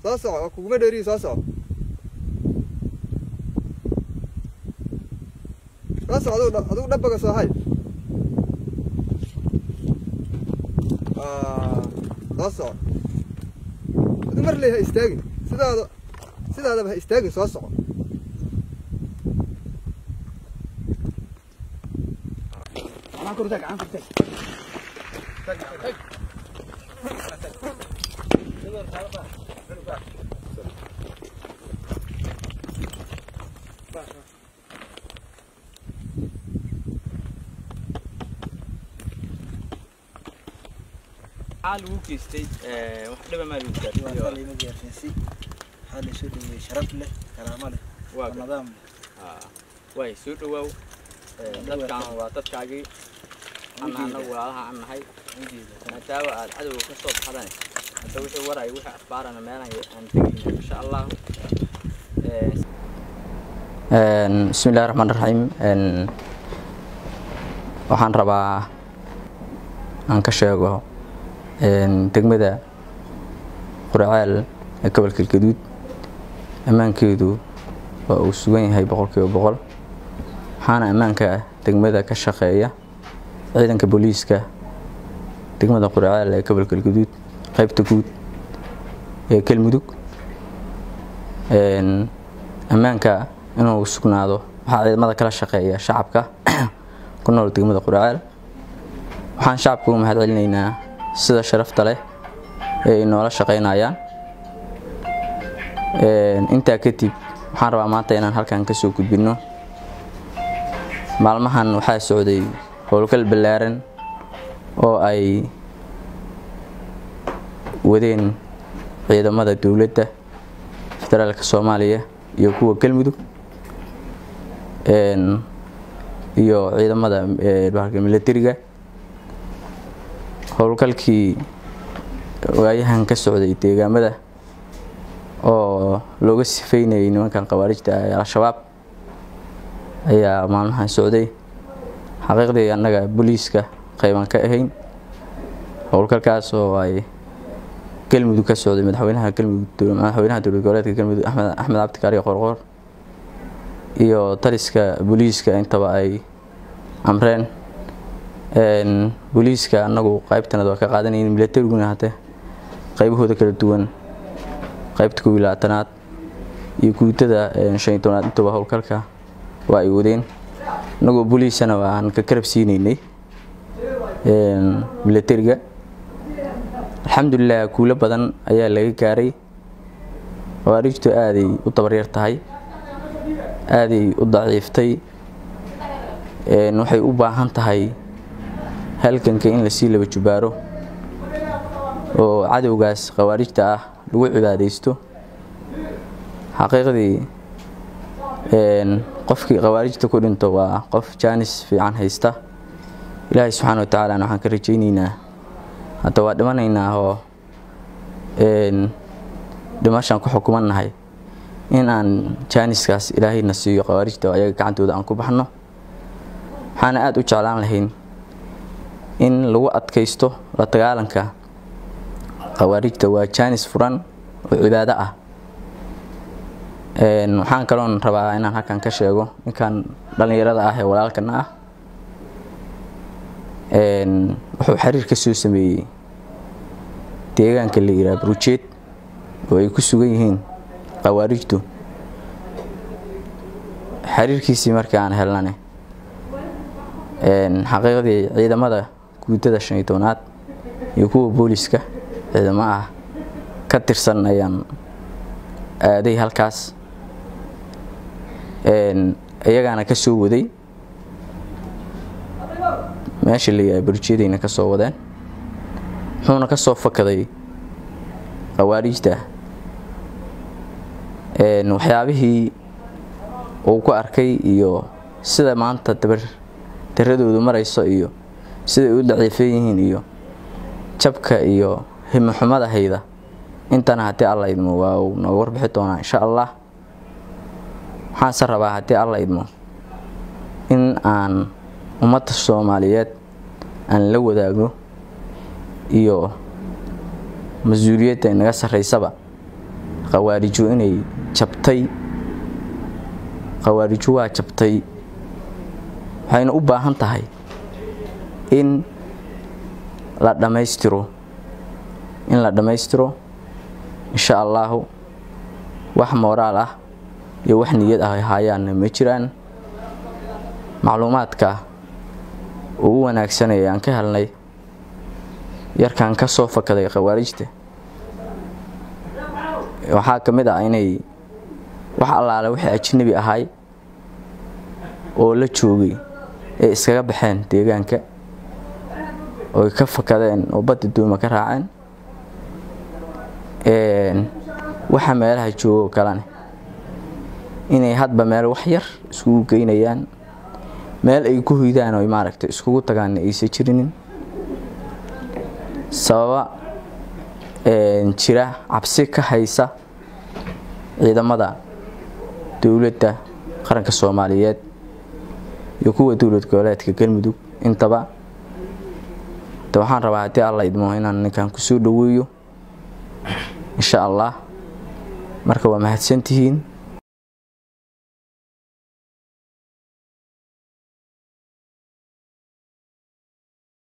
soo soco waa kuguma dheeriyi soo soco soo soco adigu dha- adigu dhabaga soo hay Ah, soo soco adigu mar ley ha istaagin sidaada sidaadaba ha istaagin soo soco maxaa lagu geystay ee, wax dhiba maa lagu gaarsiiyey waa lima gaarsiinsi waxaa la soo dhaweeyey sharaf leh karaamo leh waa oo gar- nidaam leh haa. waay soo dhawaaw Ee, dadkaan waa dadkaagii ana anagu walaalaha aan nahay maadaama aad cadowga ka soo baxdane hadda wixii waraya wixii akhbaarana meelaha aan tegayna insha allah bismi illahi raxmaan raxiim waxaan rabaa aan ka sheego degmada quraceel ee gobolka galgaduud ammaankeedu waa uu sugan yahay boqolkiiba boqol waxaana ammaanka degmada ka shaqeeya ciidanka booliiska degmada quraceel ee gobolka galgaduud qaybta guud ee galmudug ammaanka inuu sugnaado waxaa ciidamada kala shaqeeya shacabka ku nool degmada quraceel waxaan shacabka u mahad celinaynaa sida sharafta leh ee ay noola shaqaynayaan intaa kadib waxaan rabaa maanta inaan halkan kasoo gudbino maalmahan waxaa socday howlgal ballaaran oo ay wadeen ciidamada dowladda federaalka soomaaliya iyo kuwa galmudug iyo ciidamada bahalka milatariga howlgalkii waayahan ka socday deegaamada oo looga sifeynayay nimankan khawaarijta ah ee al-shabaab ayaa maalmahan socday xaqiiqdii annaga booliiska qayban ka ahayn howlgalkaas oo ay galmudug ka socday madaxweynaha galmudug madaxweynaha dowlad goboleedka galmudug axmed axmed cabdi kaariyo qorqoor iyo taliska booliiska intaba ay amreen booliiska annagu qaybtanad waa ka qaadanayn milatariguna hate qaybahooda kala duwan qaybta kow iyo labaatanaad iyo guutada shan iyo tobnaad intaba howlgalka waa ay wadeen annagoo booliisana waan ka karab siinaynay milatariga alxamdulilah guulo badan ayaa laga gaaray khawaarijtu aaday u dabaryar tahay aaday u daciiftay waxay u baahan tahay halganka in lasii laba jubaaro oo cadowgaas khawaarijta ah lagu cibaadaysto xaqiiqdii qofkii khawaarijta ku dhinto waa qof jaanis fiican haysta ilaahay subxaana wa tacaalana waxaan ka rajaynaynaa hadda waa dhimanaynaa oo dhimashaan ku xukumannahay in aan jaaniskaas ilaahayna siiyo khawaarijta oo ayaga gacantooda aan ku baxno waxaana aada u jeclaan lahayn in lagu adkaysto la dagaalanka khawaarijta waa jaanis furan oo cibaado ah waxaan kaloon rabaa inaan halkan ka sheego ninkan dhallinyarada ah ee walaalkana ah wuxuu xiriir ka soo sameeyey deegaanka la yidhaha burujeed oo ay ku sugan yihiin khawaarijtu xiriirkiisii markii aan helnane xaqiiqdii ciidamada guutada shan iyo tobnaad iyo kuwa booliska ciidamo ah ka tirsan ayaan aaday halkaas iyagaana ka soo waday meesha la yidhaha burjeedayna ka soo wadeen wuxuuna ka soo fakaday khawaarijta waxyaabihii uu ku arkay iyo sida maanta dabar daradoodu marayso iyo siday u daciifan yihiin iyo jabka iyo himoxumada hayda intana haddii alla idmo waa uu nooga warbixi doonaa insha allah waxaanse rabaa haddii alla idmo in aan ummadda soomaaliyeed aan la wadaagno iyo mas-uuliyadda inaga sarraysaba khawaarijo inay jabtay khawaarijo waa jabtay waxayna u baahan tahay in la dhammaystiro in la dhammaystiro insha allaahu wax mooraal ah iyo wax niyad ah ay haayaanna ma jiraan macluumaadka ugu wanaagsanaya aan ka helnay yarkan ka soo fakaday khawaarijta waxaa ka mid ah inay wax allaale wixii ajnabi ahay oo la joogay ay iskaga baxeen deegaanka oy ka fakadeen oo badda duuma ka raaceen waxa meelaha joogoo kalene inay hadba meel wax yar iskugu geynayaan meel ay ku hoydaan oy maaragtay iskugu tagaanna aysan jirinin sababa jira cabsi ka haysa ciidamada dowladda qaranka soomaaliyeed iyo kuwa dowlad goboleedka galmudug intaba de waxaan rabaa haddii alla idmo inaan ninkan kusoo dhoweeyo insha allah marka waa mahadsantihiin